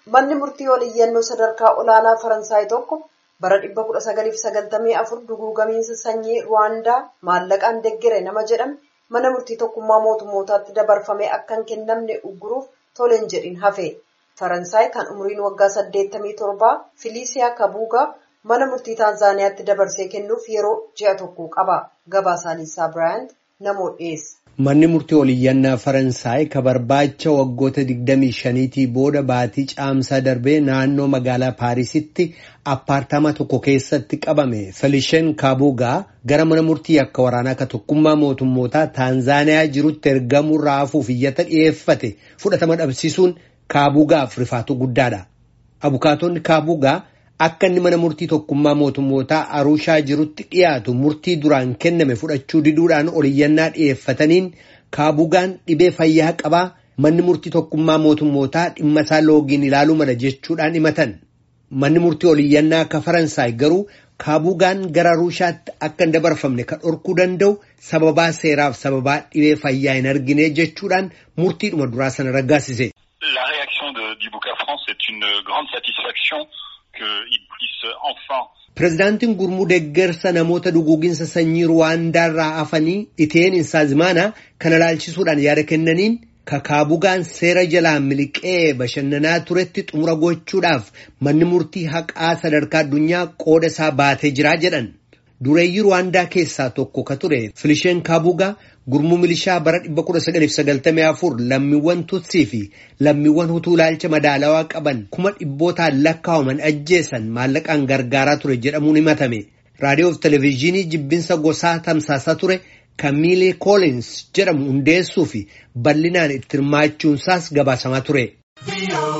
Manni murtii oliyyannoo sadarkaa olaanaa Faransaay tokko bara 1994 duguugamiinsa sanyii Ruwaandaa maallaqaan deggere nama jedhame mana murtii tokkummaa mootummootaatti dabarfamee akka hin kennamne ugguruuf tole hin jedhin hafe. Faransaay kan umriin waggaa 87 Filiisiyaa Kabuugaa mana murtii Taanzaaniyaatti dabarsee kennuuf yeroo ji'a tokko qaba. Gabaasaanisaa Biraayant namoo dhiyeessa. Manni murtii oliyyannaa Faransaay ka barbaacha waggoota 25tii booda baatii caamsaa darbee naannoo magaalaa Paarisitti appaartama tokko keessatti qabame Felishen Kabugaa gara mana murtii akka waraanaa ka tokkummaa mootummootaa Taanzaaniyaa jirutti ergamuu raafuuf iyyata dhiyeeffate fudhatama dhabsiisuun Kabugaaf rifaatu guddaadha. Abukaatonni Kabugaa akka inni mana murtii tokkummaa mootummootaa Arushaa jirutti dhiyaatu murtii duraan kenname fudhachuu diduudhaan oliyyannaa dhiyeeffataniin Kabugaan dhibee fayyaa qabaa manni murtii tokkummaa mootummootaa dhimma isaa loogiin ilaaluu mala jechuudhaan himatan. Manni murtii oliyyannaa akka Faransaay garuu Kabugaan gara Arushaatti akka hin dabarfamne kan dhorkuu danda'u sababaa seeraaf sababaa dhibee fayyaa hin argine jechuudhaan murtiidhuma duraa sana raggaasise. La réaction de, du Bouca France est une grande satisfaction qu'il puisse enfin. Pireezidaantiin gurmuu deeggarsa namoota duguuginsa sanyii Ruwaandaa irraa hafanii Iteen Insaazmaana kana ilaalchisuudhaan yaada kennaniin Kabugaan seera jalaan miliqee bashannanaa turetti xumura gochuudhaaf manni murtii haqaa sadarkaa addunyaa qooda isaa baatee jiraa jedhan. Dureeyyii Ruwaandaa keessaa tokko ka ture Filisheen Kabugaa gurmuu milishaa bara 1994 lammiiwwan Tutsii fi lammiiwwan Hutuu ilaalcha madaalawaa qaban kuma dhibbootaan lakkaa'aman ajjeesan maallaqaan gargaaraa ture jedhamuun himatame. Raadiyoo fi Televezyiinii jibbinsa gosaa tamsaasaa ture Kamiilee Koolins jedhamu hundeessuu fi bal'inaan itti hirmaachuunsaas gabaasamaa ture.